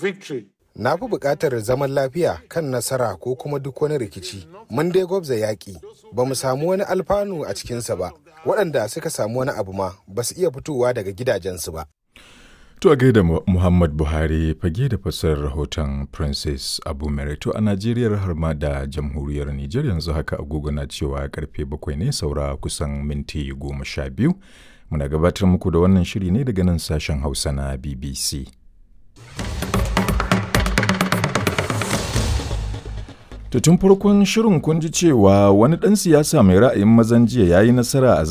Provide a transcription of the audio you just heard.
victory. Na fi buƙatar zaman lafiya kan nasara ko kuma duk wani rikici. Mun dai gwabza yaƙi, ba mu samu wani alfanu a cikinsa ba. Waɗanda suka samu wani abu ma ba su iya fitowa daga gidajensu ba. To a gaida Muhammad Buhari fage da fassarar rahoton Princess Abu Merito a Najeriya har ma da jamhuriyar Nijar yanzu haka agogo na cewa karfe bakwai ne saura kusan minti goma sha biyu. Muna gabatar muku da wannan shiri ne daga nan sashen Hausa na BBC. To tun farkon shirin kun ji cewa wani ɗan siyasa mai ra'ayin mazan jiya ya yi nasara a